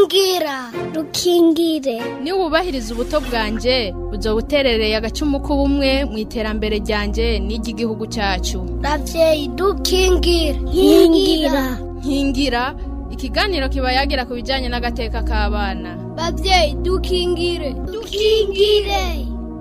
rukingira rukingire niwubahiriza ubuto bwanjye uzoba uterereye agacumu k'ubumwe mu iterambere ryanjye n'iry'igihugu cyacu ravyeyi dukingire nkingira nkingira ikiganiro kiba yagira ku bijyanye n'agateka k'abana bavyeyi dukingire dukingire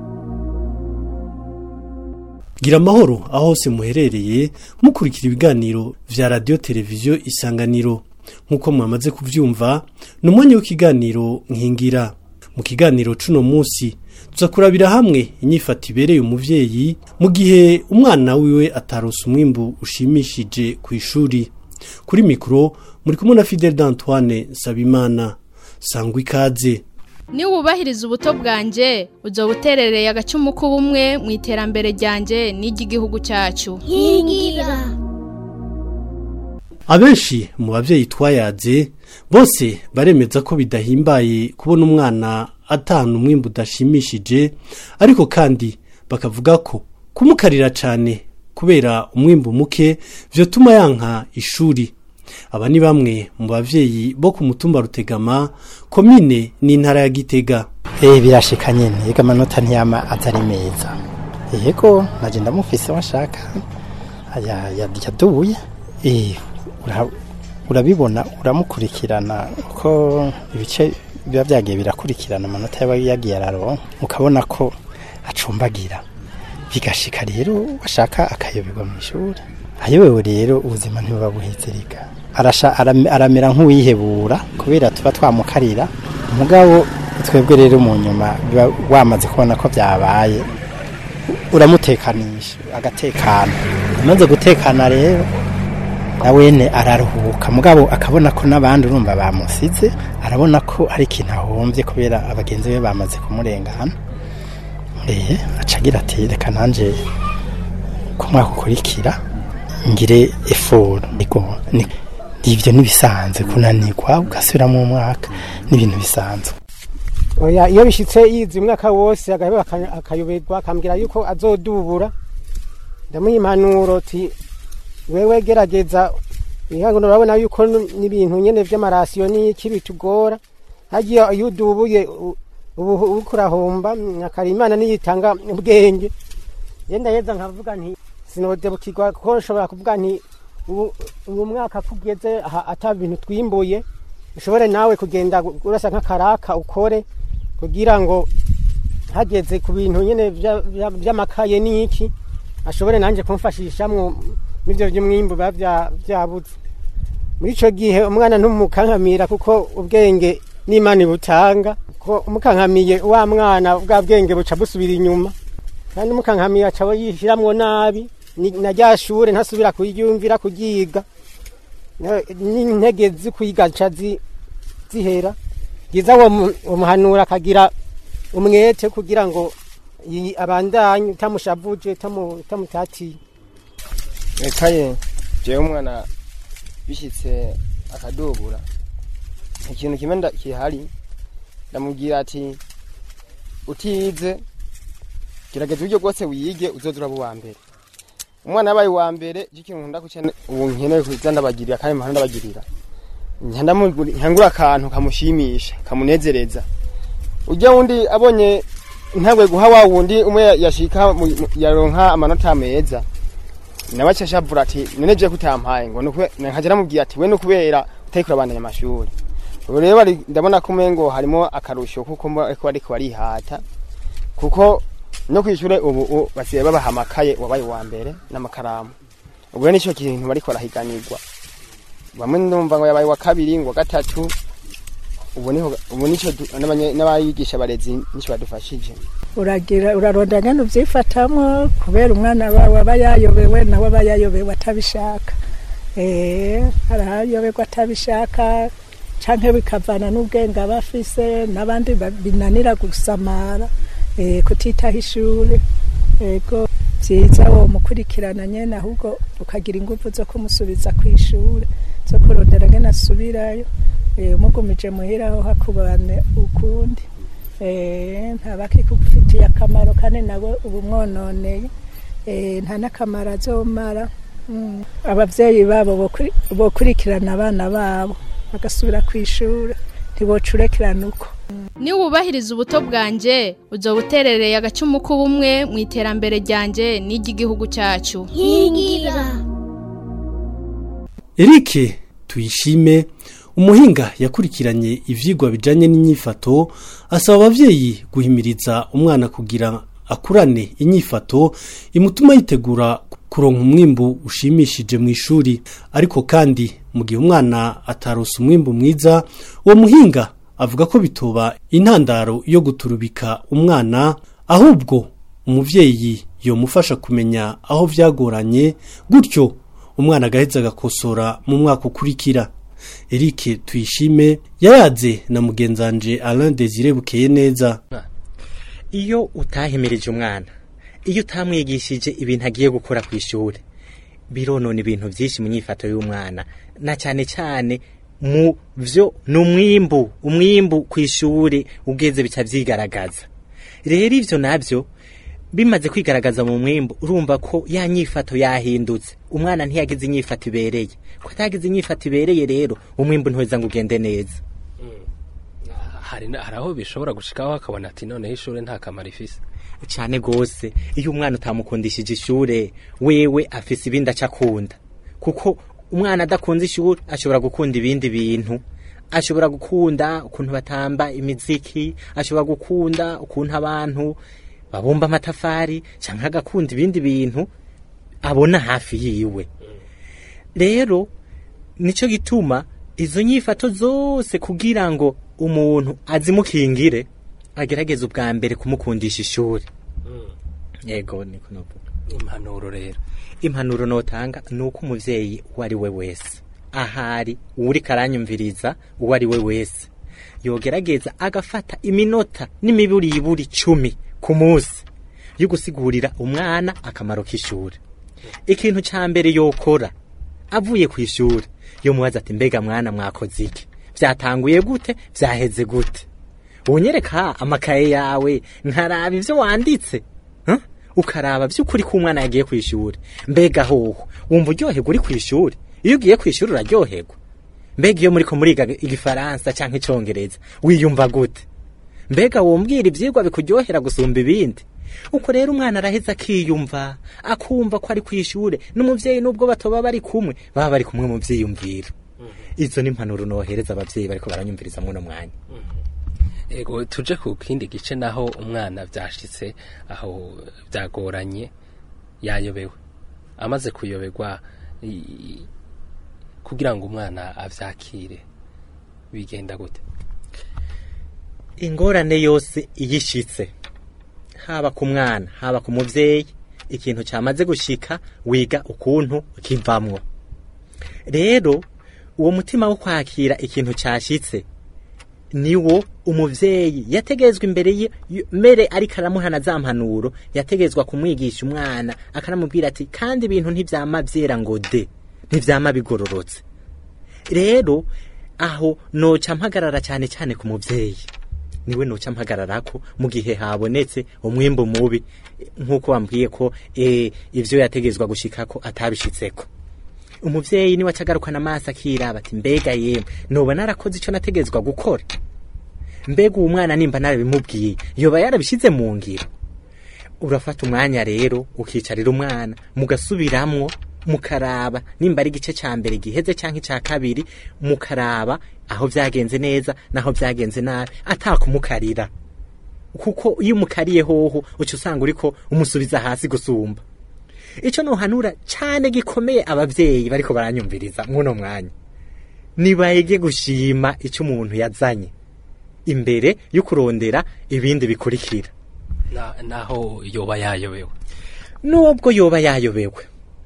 gira amahoro aho hose muherereye mukurikira ibiganiro vya radiyo televiziyo isanganiro nk'uko mwamaze kuvyumva ni umwanya w'ikiganiro nkingira mu kiganiro cuno munsi tuza kurabira hamwe inyifato ibereye umuvyeyi mu gihe umwana wiwe atarose umwimbu ushimishije ku ishuri kuri mikoro muri kumwe na fidel d'antoine nsabimana sangwa ikaze niwubahiriza ubuto bwanjye uzoba uterereye agacumu k'ubumwe mu iterambere ryanjye n'iry'igihugu cyacu nkingira abenshi mu bavyeyi twayaze bose baremeza ko bidahimbaye kubona umwana atahana umwimbu udashimishije ariko kandi bakavuga ko kumukarira cane kubera umwimbu muke vyotuma yanka ishuri aba ni bamwe mu bavyeyi bo ku mutumba rutegama komine n'intara ya gitega Eh birashika nyene yega amanota ntiyama atari meza yego naje ndamufise washaka aya yaduye eh ura- urabibona uramukurikirana ko ibice biba byagiye birakurikirana amanota yaba yagiye araronka ukabona ko acumbagira bigashika rero washaka akayoberwa mu ishuri ayobewe rero ubuzima ntibuba buhezereka arasha aram- aramera nk'uwihebura kubera tuba twamukarira mugabo twebwe rero mu nyuma biba wamaze kubona ko byabaye uramutekanisha agatekana amaze gutekana rero nawene araruhuka mugabo akabona ko n'abandi urumva bamusize arabona ko ari ikintu ahombye kubera abagenzi be bamaze kumurengana eh acagira ati reka nanje ko mwaka ukurikira ngire eforo niko ni ibyo nibisanzwe kunanirwa ugasubiramo umwaka n'ibintu bisanzwe oya iyo bishitse yize umwaka wose agaheba aka- akayoberwa akambwira yuko azodubura ndamuha impanuro ti wewe gerageza ihangono urabona yuko n- n'ibintu nyene vy'amarasiyo n'iki bitugora hagiye iyo udubuye u- ubu uriko urahomba akari imana niyitanga ubwenge yenda yeza nkavuga nti sinodebukirwa kuko nshobora kuvuga nti ubu uyu mwaka kugeze aha ata bintu twimbuye ushobore nawe kugenda urasa nk'akaraka ukore kugira ngo hageze ku bintu nyene vya- vya- vy'amakaye n'iki ashobore nanje kumfashishamwo n'ivyo vy'umwimbu biba vya- vyabuze muri ico gihe umwana ntumukankamira kuko ubwenge n'imana ibutanga ko umukankamiye wa mwana bwa bwenge buca busubira inyuma kandi umukankamiye aca yishiramwo nabi ni- na rya shure ntasubira kuryumvira kuryiga Na- n'intege zikwiga ca zi- zihera byiza uwo mu- uwo muhanura akagira umwete kugira ngo yi- abandanye utamushavuje utamu- utamutatiye ekaye jewe umwana bishitse akadubura ikintu kimwe nda- kihari ndamubwira ati utize gerageza uburyo bwose wiyige uzoza uraba uwa mbere umwana yabaye uwa mbere icyo kintu nkunda kuca ubu nkeneye kuza ndabagirira kandi mpora ndabagirira nkangura akantu kamushimisha kamunezereza ujya wundi abonye ntabwo guha wa wundi umwe yashika mu- mu- yaronka amanota meza nawe acashavura ati none je kutampaye ngo nuko nkaje namubwiye ati we nukubera utariko urabandanya amashuri ubu rero bari- ndabona ko umengo harimo akarusho kuko mbo- ariko bariko barihata kuko no kwishure ubu u- basigaye babaha amakaye wabaye uwa mbere n'amakaramu ubu rero nico kintu bariko barahiganirwa bamwe ndumva ngo yabaye wa kabiri ngo wa gatatu ubu niho ubu nico du- n'abanye- n'abayigisha barezi nico badufashije uragira uraronda ngene uvyifatamwo kubera umwana wawe aba yayobewe nawe aba yayobewe atabishaka eh arayoberwa atabishaka canke bikavana n'ubwenge aba afise n'abandi ba- binanira gusamara eh kutitaho ishure ego vyiza wo mukurikirana nyene ahubwo ukagira inguvu zo kumusubiza kw'ishure zo kurondera ngene asubirayo eh umugumije muhira aho hakubane ukundi eh ntabakikufitiye akamaro kandi nawe uba umwononeye eh nta n'akamaro azomara Mm. abavyeyi babo bokuri- bokurikirana abana babo bagasubira kw'ishure ntibocurekerana uko niwubahiriza ubuto bwanje uzoba uterereye agacumu k'ubumwe mu iterambere ryanje n'iry'igihugu cyacu nkingira Eric tuyishime umuhinga yakurikiranye ivyigwa bijanye n'inyifato asaba abavyeyi guhimiriza umwana kugira akurane inyifato imutuma yitegura kuronka umwimbu ushimishije mu ishuri ariko kandi mu gihe umwana atarose umwimbu mwiza uwo muhinga avuga ko bitoba intandaro yo guturubika umwana ahubwo umuvyeyi yomufasha kumenya aho vyagoranye gutyo umwana agaheza agakosora mu mwaka ukurikira Eric tuyishime yayaze na mugenzanje Alain Desire bukeye neza iyo utahimirije umwana iyo utamwigishije ibintu agiye gukora ku ishuri bironona ibintu byinshi mu nyifato y'umwana na cyane cyane mu byo ni umwimbu umwimbu ku ishuri ugeze bica byigaragaza rero ibyo nabyo bimaze kwigaragaza mu mwimbu urumva ko ya nyifato yahindutse umwana ntiyagize inyifato ibereye ko atagize inyifato ibereye rero umwimbu ntuweza ngo ugende neza hari na- hari aho bishobora gushikaho akabona ati noneho ishuri nta kamaro ifise cyane gose iyo umwana utamukundishije ishure wewe afise ibindi aca akunda kuko umwana adakunze ishuri ashobora gukunda ibindi bintu ashobora gukunda ukuntu batamba imiziki ashobora gukunda ukuntu abantu babumba amatafari cyangwa agakunda ibindi bintu abona hafi yiwe rero nicyo gituma izo nyifato zose kugira ngo umuntu azimukingire agerageza ubwa mbere kumukundisha ishuri yego niko novuga impanuro rero impanuro notanga ni uko umuvyeyi uwo ari we wese ahari uri karanyumviriza uwo ari we wese yogerageza agafata iminota n'imiburiburi cumi ku munsi yo gusigurira umwana akamaro k'ishuri ikintu ca mbere yokora avuye ku ishuri yomubaza ati mbega mwana mwakoze iki vyatanguye gute vyaheze gute unyereka amakaye yawe nkaraba ivyo wanditse huh? ukaraba vy'ukuri ko umwana yagiye ku ishuri mbega hoho wumva uryoherwa uri ku ishuri iyo ugiye ku ishuri uraryoherwa mbega iyo muriko muriga igifaransa canke icongereza wiyumva gute mbega wombwira ivyigwa bikuryohera gusumba ibindi uko rero umwana araheza akiyumva akumva ko ari ku ishure n'umuvyeyi n'ubwo batoba bari kumwe baba bari kumwe mu vyiyumviro izo ni impanuro nohereza abavyeyi bariko baranyumviriza mwuno mwanya ego tuje ku kindi gice naho umwana vyashitse aho byagoranye yayobewe amaze kuyoberwa i- kugira ngo umwana avyakire bigenda gute ingorane yose iyishitse haba ku mwana haba ku muvyeyi ikintu cyamaze gushika wiga ukuntu kivamwo rero uwo mutima wo kwakira ikintu cyashitse niwo umuvyeyi yategezwa imbere ye y- mbere ariko aramuhana za mpanuro yategezwa kumwigisha umwana akanamubwira ati kandi ibintu ntivyama vyera ngo de ntivyama bigororotse rero aho noca mpagarara cyane cyane ku muvyeyi niwe noca mpagararako mu gihe habonetse umwimbu mubi nk'uko wambwiye ko eh, ivyo yategezwa gushikako atabishitseko umuvyeyi niwe acagarukana amaso akiraba ati mbega yemwe noba narakoze ico nategezwa gukora mbega uwo mwana nimba narabimubwiye yoba yarabishize mu ngiro urafata umwanya rero ukicarira umwana mugasubiramwo mukaraba nimba ari igice ca mbere giheze canke ica kabiri mukaraba aho vyagenze neza naho vyagenze nabi atakumukarira kuko iyo umukariye hoho uca usanga uriko umusubiza hasi gusumba ico nohanura cane gikomeye abavyeyi bariko baranyumviriza mwuno mwanya nibayige gushima ico umuntu yazanye imbere yo kurondera ibindi bikurikira Na- naho yoba yayobewe nubwo yoba yayobewe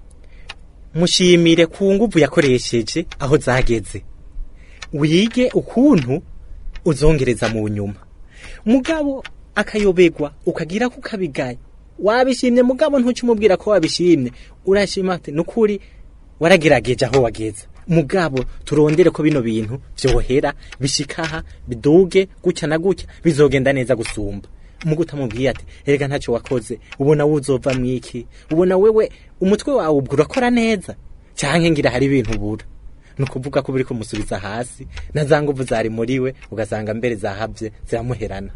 mushimire ku nguvu yakoresheje aho zageze wige ukuntu uzongereza mu nyuma mugabo akayoberwa ukagira ko ukabigaye wabishimye mugabo ntuce umubwira ko wabishimye urashima ati nukuri waragerageje aho wageze mugabo turondere ko bino bintu vyohera bishikaha biduge gutya na gutya bizogenda neza gusumba mugo utamubwiye ati erega ntacyo wakoze ubona wuzova mwiki ubona wewe umutwe wawe ubwo urakora neza canke ngira hari ibintu ubura ni ukuvuga ko buri kumusubiza hasi na za nguvu zari muri we ugasanga mbere zahabye ziramuherana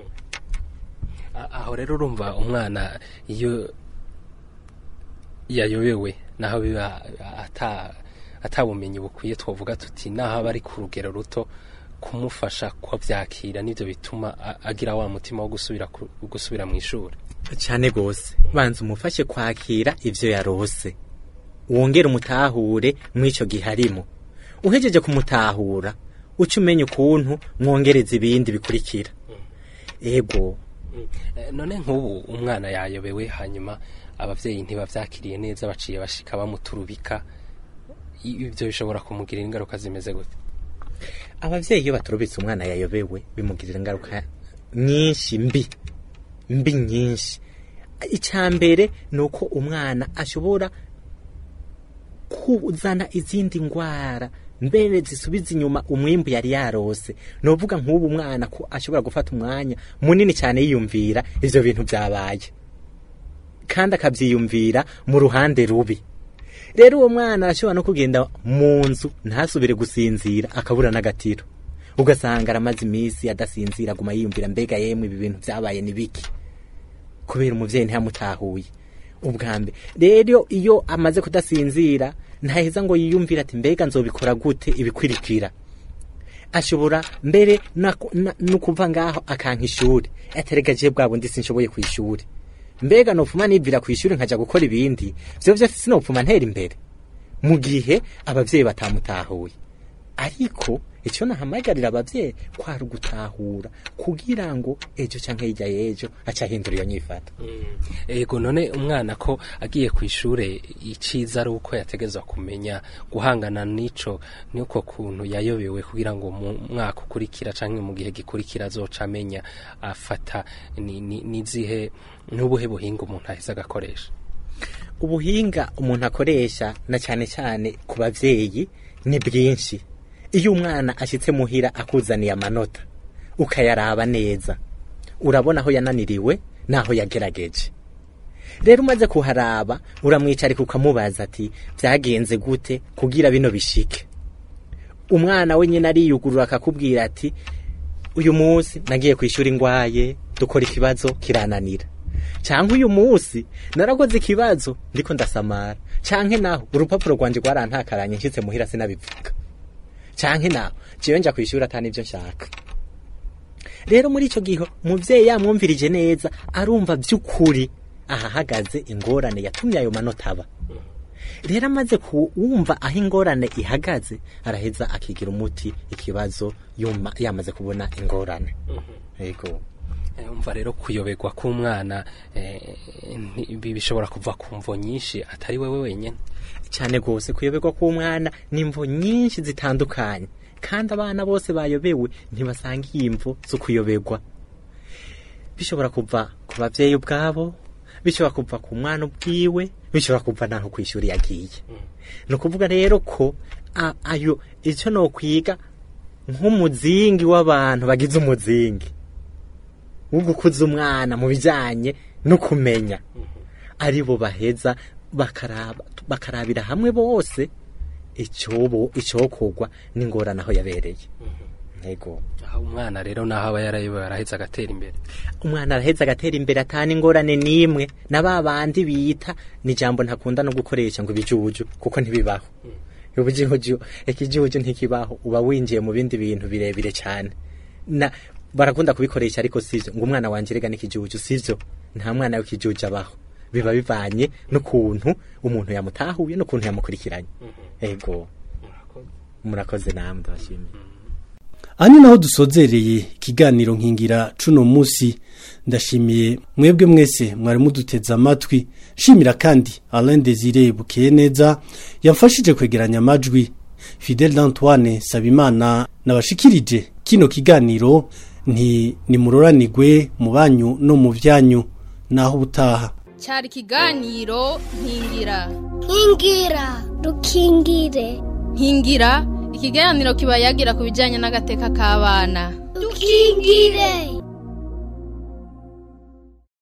A- aho rero urumva umwana iyo yayobewe naho biba ata atabumenyi bukwiye twavuga tuti naho aba ari ku rugero ruto kumufasha kubyakira nibyo bituma a- agira wa mutima wo gusubira ku- gusubira mu ishuri cyane rwose banza umufashe kwakira ibyo yarose wongere umutahure mw'icyo gihe arimo uhejeje kumutahura uca umenya ukuntu mwongereza ibindi bikurikira ego Eh, none nk'ubu umwana yayobewe hanyuma ababyeyi ntibabyakiriye neza baciye bashika bamuturubika I- ibyo bishobora kumugirira ingaruka zimeze gute ababyeyi iyo baturubitse umwana yayobewe bimugirira ingaruka nyinshi mbi mbi nyinshi icya mbere ni uko umwana ashobora kuzana izindi ndwara mbere zisubiza inyuma umwimbu yari yarose ni uvuga nk'ubu umwana ko ashobora gufata umwanya munini cyane yiyumvira ibyo bintu byabaye kandi akabyiyumvira mu ruhande rubi rero uwo mwana arashobora no kugenda mu nzu ntasubire gusinzira akabura n'agatiro ugasanga aramaze iminsi adasinzira aguma yiyumvira mbega yemwe ibi bintu byabaye ni biki kubera umubyeyi ntiyamutahuye ubwa mbere rero iyo amaze kudasinzira ntaheza ngo yiyumvire ati mbega nzobikora gute ibikwirikira ashobora mbere na- na- no kuva ngaho akanka ishuri aterega je bwa bundi sinshoboye ku ishuri mbega nopfuma nibvira ku ishuri nkaja gukora ibindi vyo vyose sinopfuma ntera imbere mu gihe abavyeyi batamutahuye ariko icyo nahamagarira abavyeyi kwari ugutahura kugira ngo ejo canke hirya y'ejo aca ahindura iyo nyifato ego none umwana ko agiye ku ishure iciza ari uko yategezwa kumenya guhangana n'ico n'uko kuntu yayobewe kugira ngo mu mwaka ukurikira canke mu gihe gikurikira azoca amenya afata ni- ni- nizihe n'ubuhe buhinga umuntu aheza agakoresha ubuhinga umuntu akoresha na cyane cyane ku bavyeyi ni bwinshi iyo umwana ashyitse muhira akuzaniye amanota ukayaraba neza urabona aho yananiriwe n'aho yagerageje rero umaze kuharaba uramwicarika ukamubaza ati byagenze gute kugira bino bishike umwana we nyine ariyugurura akakubwira ati uyu munsi nagiye ku ishuri ngwaye dukora ikibazo kirananira cyangwa uyu munsi narakoze ikibazo ndiko ndasamara canke naho urupapuro rwanje rwarantakaranye nshyitse muhira sinabivuga canke naho jewe nja kwishura atani ivyo nshaka rero muri ico gihe umuvyeyi yamwumvirije neza arumva vy'ukuri ahahagaze ingorane yatumye ayo manota aba rero amaze kuwumva aho ingorane ihagaze araheza akigira umuti ikibazo yuma yamaze kubona ingorane yego Eh, umva rero kuyoberwa k'umwana eh, nti- bi- bishobora kuva ku mvo nyinshi atari wewe wenyine cyane rwose kuyoberwa k'umwana ni imvo nyinshi zitandukanye kandi abana bose bayobewe ntibasangiye imvo zo kuyoberwa bishobora kuva ku babyeyi ubwabo bishobora kuva ku mwana ubwiwe bishobora kuva n'aho ku ishuri yagiye ni ukuvuga rero ko a- ayo icyo ni ukwiga nk'umuzingi w'abantu bagize umuzingi wo gukuza umwana mu bijyanye no kumenya ari bo baheza bakaraba bakarabira hamwe bose icyobo icyokorwa n'ingorane aho yabereye ntego aho umwana rero naho aba yarayobewe arahetse agatera imbere umwana araheza agatera imbere atana ingorane n'imwe na ba bandi bita ni ijambo ntakunda no gukoresha ngo ibijuju kuko ntibibaho ubujuju ikijuju ntikibaho uba winjiye mu bindi bintu birebire cyane na barakunda kubikoresha ariko sivyo ngo umwana wanje rega n'ikijuju sivyo nta mwana w'ikijuju abaho biba bivanye n'ukuntu umuntu yamutahuye n'ukuntu yamukurikiranye ego murakoze namwe ndabashimiye aha ni naho dusozereye ikiganiro nkingira cuno munsi ndashimiye mwebwe mwese mwari muduteze amatwi nshimira kandi Alain Desire bukeye neza yamfashije kwegeranya amajwi Fidel d'Antoine Sabimana nabashikirije kino kiganiro nti nimuroranigwe mu banyu no mu byanyu naho ubutaha cyari ikiganiro nkingira nkingira dukingire nkingira ikiganiro kiba yagira ku bijyanye n'agateka k'abana dukingire